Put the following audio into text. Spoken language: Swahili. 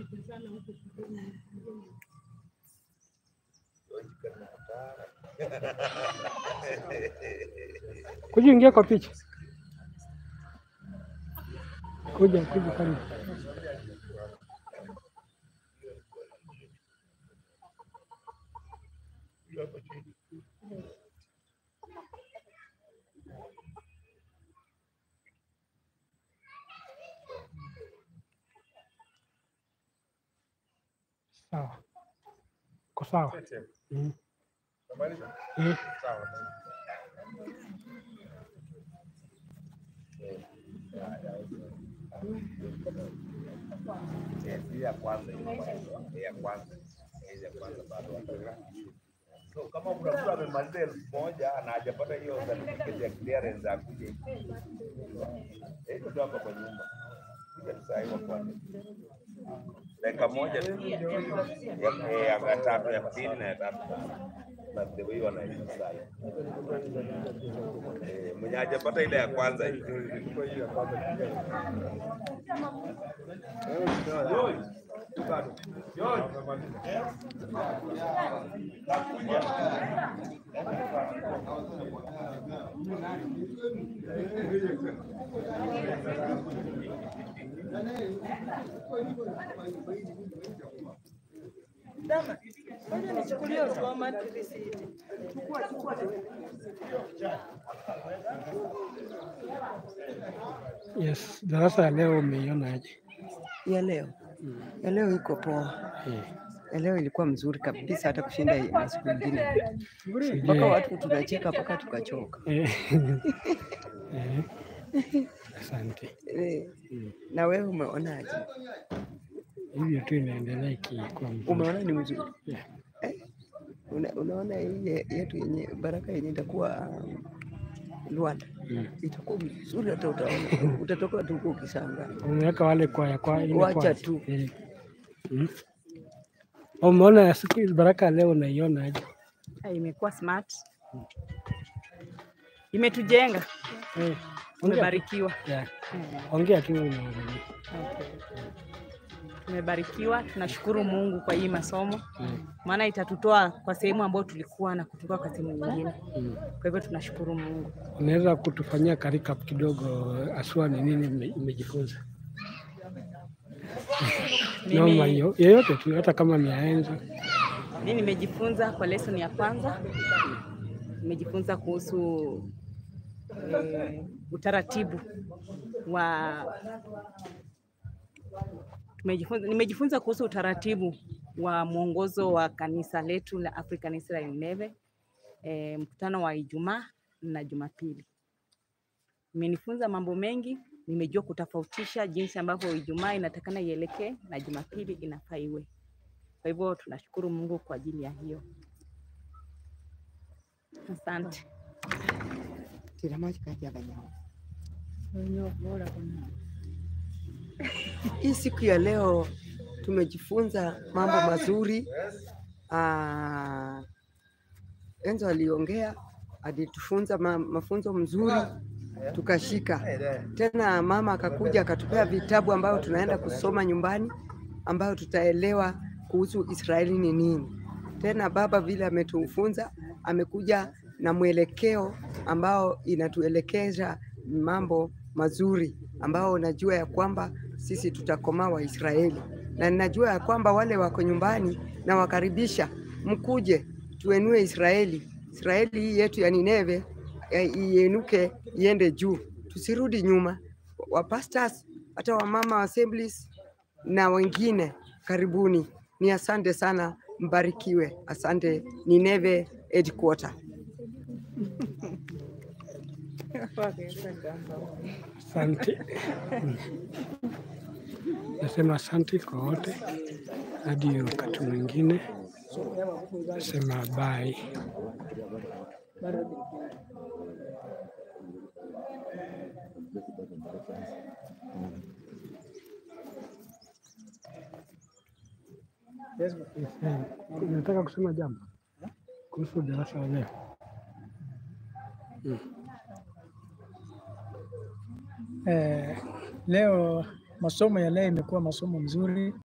Kuja ingia kwa picha. Kuja kuja karibu. Sawa. Ko sawa. Mm. Eh. Hii ya kwanza hii ya kwanza hii ya kwanza bado wataka. So kama kuna mtu amemaliza elfu moja na hajapata hiyo certificate ya clearance akuje. Eh, ndio hapa kwa nyumba. Kuja tu saa hii wa kwanza. Dakika moja tu. Ya ya- ya tatu ya pili na ya tatu. Na the way wanaishi saa hii. Eh, mwenye hajapata ile ya kwanza hii. Yes, darasa ya leo umeionaje? ya leo ya leo iko poa. Eh, Ya leo ilikuwa mzuri kabisa, hata kushinda hii masiku ingine, sijui- mpaka watu tunacheka mpaka tukachoka. Eh, eh, Asante. Eh, Na wewe umeonaje? Hivyo tu inaendelea ikikuwa mzuri. Umeona ni mzuri Yeah. eh? Una, unaona hii ye- yetu yenye baraka yenye itakuwa um, Luanda Mm. itakuwa mzuri, hata utaona utatoka tu huko ukishangaa. Umeweka wale kwaya kwa ile Wacha kwaya. tu. Eh. Mm. Umeona ya siku hizi baraka ya leo unaiona aje? Ah, imekuwa smart, imetujenga, Eh, ongea tu. tumebarikiwa. Yeah. Mm, Ongea tu unaongea. okay. Tumebarikiwa, tunashukuru Mungu kwa hii masomo, Mm. maana itatutoa kwa sehemu ambayo tulikuwa na kutoka kwa sehemu nyingine. Mm. Kwa hivyo tunashukuru Mungu. Unaweza kutufanyia recap kidogo, aswa ni nini ume- umejifunza? Noma Mimi, hiyo yeyote tu, hata kama ni aenza. mimi nimejifunza kwa lesson ya kwanza, nimejifunza kuhusu eh, utaratibu wa tumejifunza, nimejifunza kuhusu utaratibu wa mwongozo wa kanisa letu la African Israel Neve, e, mkutano wa Ijumaa na Jumapili. Imenifunza mambo mengi, nimejua kutofautisha jinsi ambavyo Ijumaa inatakana ielekee na Jumapili inafaa iwe. Kwa hivyo tunashukuru Mungu kwa ajili ya hiyo. Asante. Tira maji kati ya banyao. Hii siku ya leo tumejifunza mambo mazuri. Ah, Enzo aliongea, alitufunza ma, mafunzo mzuri tukashika. Tena mama akakuja akatupea vitabu ambayo tunaenda kusoma nyumbani, ambayo tutaelewa kuhusu Israeli ni nini. Tena baba vile ametufunza, amekuja na mwelekeo ambao inatuelekeza mambo mazuri ambao najua ya kwamba sisi tutakomaa Waisraeli, na ninajua ya kwamba wale wako nyumbani na wakaribisha, mkuje tuenue Israeli. Israeli hii yetu ya Nineve eh, ienuke iende juu, tusirudi nyuma. Wa pastors hata wamama wa assemblies na wengine, karibuni. Ni asante sana, mbarikiwe. Asante Nineve headquarter. Asante. Mm. Nasema asante kwa wote, hadi wakati mwingine. Nasema bye. Yes, eh, Nataka kusema jambo kuhusu darasa la leo. Eh, leo masomo ya leo imekuwa masomo mzuri